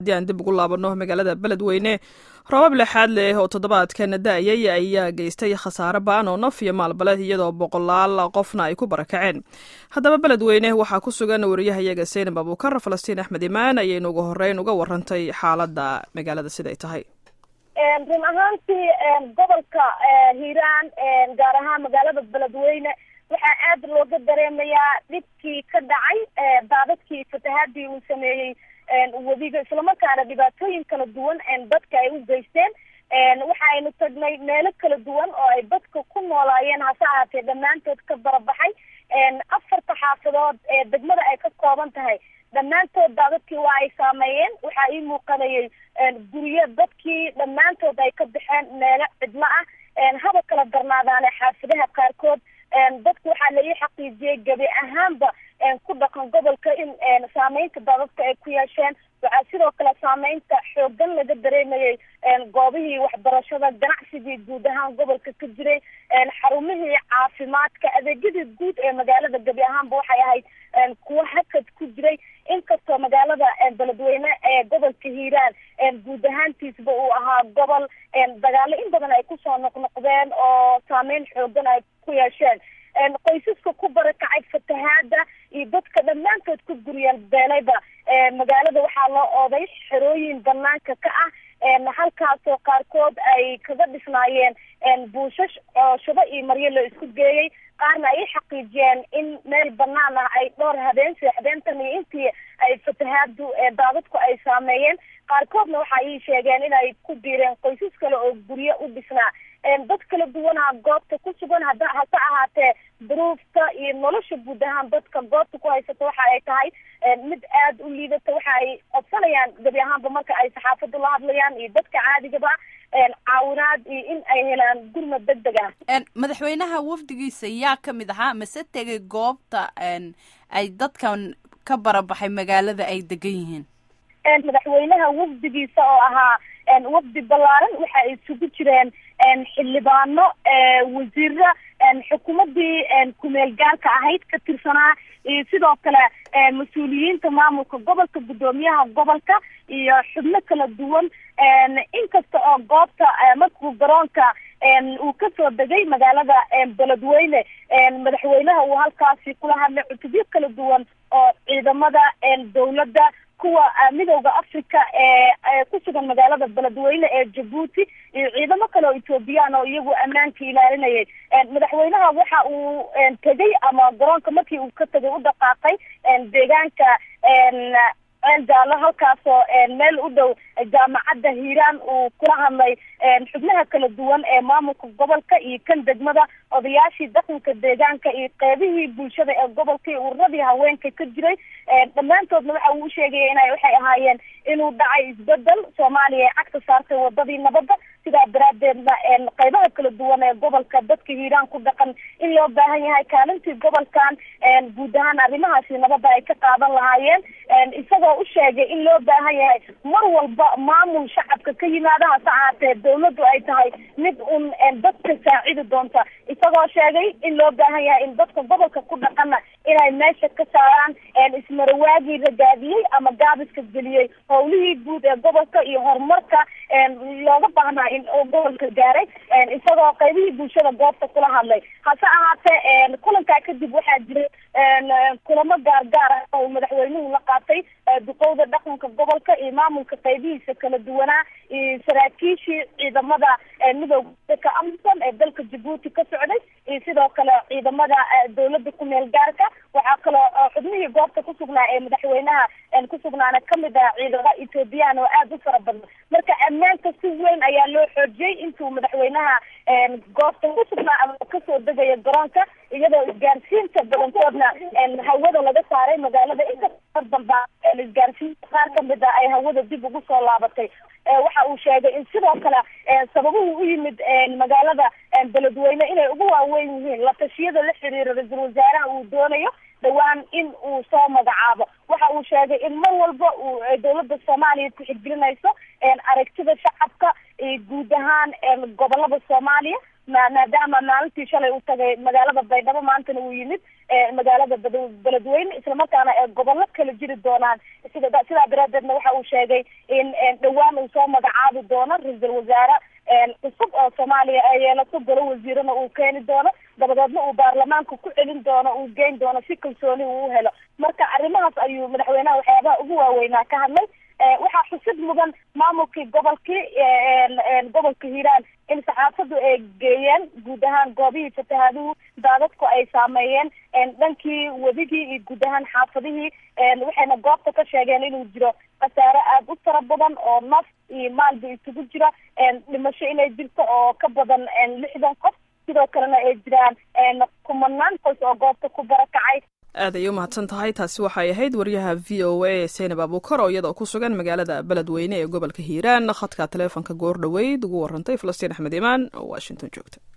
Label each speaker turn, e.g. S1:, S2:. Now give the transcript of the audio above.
S1: haddii aan dib ugu laabano magaalada beledweyne roobab lexaad leh oo toddobaadkan da-ayay ayaa geystay khasaare ba-an oo naf iyo maalbale iyadoo boqolaal qofna ay ku barakaceen haddaba beledweyne waxaa ku sugan wariyahayaga seynab abuukar falastiin axmed imaan ayaynu ugu horeyn uga warantay xaaladda magaalada siday tahay
S2: run ahaantii gobolka hiiraan gaar ahaan magaalada beledweyne waxaa aada looga dareemayaa dhibkii ka dhacay daadadkii fatahaadii uu sameeyey webiga islamarkaana dhibaatooyin kala duwan dadka ay u geysteen waxa aynu tagnay meelo kala duwan oo ay dadka ku noolaayeen hase ahaatee dhammaantood ka barabaxay afarta xaafadood ee degmada ay ka kooban tahay dhammaantood daadadkii waa ay saameeyeen waxaa ii muuqanayay guryo dadkii dhammaantood ay ka baxeen meelo cidlo ah haba kala darnaadaane xaafadaha qaarkood dadku waxaa la ii xaqiijiyey gebi ahaanba ku dhaqan gobolka in saameynta daadadka ay ku yeesheen waxaa sidoo kale saameynta xoogan laga dareemayay goobihii waxbarashada ganacsigii guud ahaan gobolka ka jiray xarumihii caafimaadka adeegyadii guud ee magaalada gebi ahaanba waxay ahayd kuwo hakad ku jiray inkastoo magaalada beledweyne ee gobolka hiiraan guud ahaantiisba uu ahaa gobol dagaalo in badan ay kusoo noqnoqdeen oo saameyn xoogan ay ku yeesheen qoysaska ku barakacay fatahaada iyo dadka dhammaantood ku guryeel beelayba magaalada waxaa loo ooday xerooyin banaanka ka ah halkaasoo qaarkood ay kaga dhisnaayeen buushash oo shubo iyo maryo la isku geeyey qaarna ay xaqiijiyeen in meel banaan ah ay dhowr habeen seexdeentan iyo intii ay fatahaadu daadadku ay saameeyeen qaarkoodna waxa ii sheegeen inay ku biireen qoysas kale oo guryo u dhisnaa dad kala duwanaa goobta ku sugan hada hase ahaatee duruufta iyo nolosha guud ahaan dadka goobta ku haysata waxa ay tahay mid aada u liidata waxa ay codsanayaan gebi ahaanba marka ay saxaafadu la hadlayaan iyo dadka caadigaba caawinaad iyo in ay helaan gurmad deg deg ah
S3: madaxweynaha wafdigiisa yaa kamid ahaa mase tegay goobta ay dadkan ka barabaxay magaalada ay degan yihiin
S2: madaxweynaha wafdigiisa oo ahaa wafdi ballaaran waxa ay isugu jireen xildhibaano wasiiro xukuumadii kumeel gaalka ahayd ka tirsanaa iyo sidoo kale mas-uuliyiinta maamulka gobolka guddoomiyaha gobolka iyo xubno kala duwan inkasta oo goobta markuu garoonka uu kasoo degay magaalada beledweyne madaxweynaha uu halkaasi kula hadlay cutubyo kala duwan oo ciidamada dawladda kuwa midowda africa ee ku sugan magaalada beledweyne ee jabuuti iyo ciidamo kale oo ethoobiyan oo iyagu ammaanka ilaalinayay madaxweynaha waxa uu tegay ama garoonka markii uu ka tegay u dhaqaaqay deegaanka ceel jaalo halkaasoo meel u dhow jaamacadda hiiraan uu kula hadlay xubnaha kala duwan ee maamulka gobolka iyo kan degmada odayaashii dhaqanka deegaanka iyo qeybihii bulshada ee gobolka iyo ururadii haweenka ka jiray dhammaantoodna waxa uu usheegaya ina waxay ahaayeen inuu dhacay isbedel soomaaliya ee cagta saartay wadadii nabadda sidaa daraadeedna qeybaha kala duwan ee gobolka dadka hiiraan ku dhaqan in loo baahan yahay kaalintii gobolkan guud ahaan arrimahaasi nabadda ay ka qaadan lahaayeen isagoo u sheegay in loo baahan yahay mar walba maamul shacabka ka yimaada hase ahaatee dawladdu ay tahay mid un dadka saacidi doonta isagoo sheegay in loo baahan yahay in dadka gobolka ku dhaqana inay meesha ka saaraan ismarawaagii ragaadiyey ama gaabiska geliyey howlihii guud ee gobolka iyo horumarka looga baahnaa in gobolka gaaray isagoo qeybihii bulshada goobta kula hadlay hase ahaatee kulankaa kadib waxaa jiray kulamo gaargaar ah oo madaxweynuhu la qaatay duqowda dhaqanka gobolka iyo maamulka qeybihiisa kala duwanaa iyo saraakiishii ciidamada midowga ka amison ee dalka jabuuti ka socday iyo sidoo kale ciidamada dawladda kumeel gaarka waxaa kaloo xubnihii goobta ku sugnaa ee madaxweynaha ku sugnaana kamid ah ciidamada ethoobiyan oo aada u fara badan marka ammaanka si weyn ayaa loo xoojiyey intuu madaxweynaha goobta ku sugnaa ama kasoo degaya garoonka iyadoo isgaarsiinta badankoodna hawada laga saaray magaalada inkasta damba isgaarsiinta qaar kamid ah ay hawada dib ugu soo laabatay waxa uu sheegay in sidoo kale sababuhu u yimid magaalada beledweyne inay ugu waaweyn yihiin la tashiyada la xiriira ra-iisul wasaaraha uu doonayo dhawaan in uu soo magacaabo waxa uu sheegay in mar walba uu dawladda soomaaliya tixgelinayso aragtida shacabka iyo guud ahaan gobolada soomaaliya maadaama maalintii shalay uu tagay magaalada baydhabo maantana uu yimid magaalada beledweyne islamarkaana ee gobollo kala jiri doonaan sida sidaa daraadeedna waxa uu sheegay in dhowaan uu soo magacaabi doono ra-iisul wasaare cusub oo soomaaliya ay yeelato golo wasiirana uu keeni doono dabadeedna uu baarlamaanka ku celin doono uu geyn doono si kalsooni uu u helo marka arrimahaas ayuu madaxweynaha waxyaabaha ugu waaweynaa ka hadlay waxaa xusid mudan maamulkii gobolkii gobolka hiiraan in saxaafadu ay geeyeen guud ahaan goobihii fatahaaduhu daadadku ay saameeyeen dhankii wedigii iyo guud ahaan xaafadihii waxayna goobta ka sheegeen inuu jiro khasaare aada u tara badan oo naf iyo maalba isugu jira dhimasho inay jirto oo ka badan lixdan qof sidoo kalena ay jiraan kumanaan qoys oo goobta ku barakacay
S1: aad ayay u mahadsan tahay taasi waxay ahayd wariyaha v o a seynab abuukar oo iyadoo ku sugan magaalada beledweyne ee gobolka hiiraan khadka taleefonka goor dhoweyd ugu warantay falastiin axmed imaan oo washington joogta